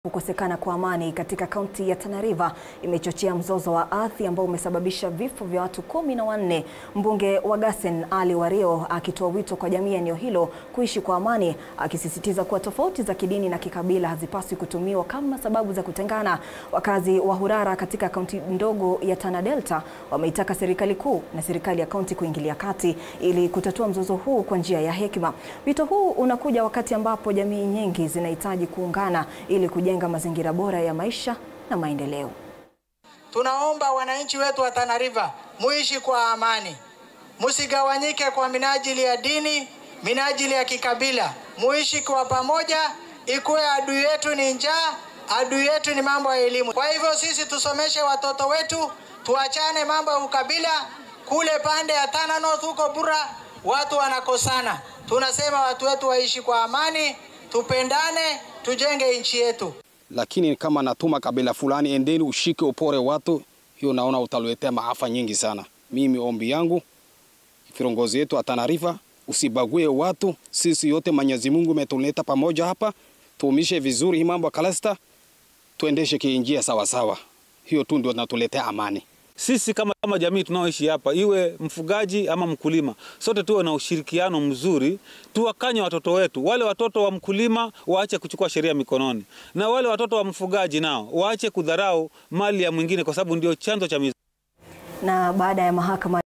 Kukosekana kwa amani katika kaunti ya Tana River imechochea mzozo wa ardhi ambao umesababisha vifo vya watu kumi na wanne. Mbunge wa Gasen Ali Wario akitoa wito kwa jamii ya eneo hilo kuishi kwa amani, akisisitiza kuwa tofauti za kidini na kikabila hazipaswi kutumiwa kama sababu za kutengana. Wakazi wa Hurara katika kaunti ndogo ya Tana Delta wameitaka serikali kuu na serikali ya kaunti kuingilia kati ili kutatua mzozo huu kwa njia ya hekima. Wito huu unakuja wakati ambapo jamii nyingi zinahitaji kuungana ili kujenga mazingira bora ya maisha na maendeleo. Tunaomba wananchi wetu wa Tana River muishi kwa amani, musigawanyike kwa minajili ya dini, minajili ya kikabila, muishi kwa pamoja. Ikuwe adui yetu ni njaa, adui yetu ni mambo ya elimu. Kwa hivyo sisi tusomeshe watoto wetu, tuachane mambo ya ukabila. Kule pande ya Tana North huko Bura watu wanakosana, tunasema watu wetu waishi kwa amani, tupendane, tujenge nchi yetu. Lakini kama natuma kabila fulani, endeni ushike upore watu, hiyo naona utaletea maafa nyingi sana. Mimi ombi yangu viongozi wetu wa Tana River, usibague watu. Sisi yote Mwenyezi Mungu umetuleta pamoja hapa, tuumishe vizuri hii mambo ya kalasta, tuendeshe kiinjia sawa sawa. Hiyo tu ndio natuletea amani. Sisi kama, kama jamii tunaoishi hapa, iwe mfugaji ama mkulima, sote tuwe na ushirikiano mzuri, tuwakanye watoto wetu. Wale watoto wa mkulima waache kuchukua sheria mikononi, na wale watoto wa mfugaji nao waache kudharau mali ya mwingine, kwa sababu ndio chanzo cha mizozo. Na baada ya mahakama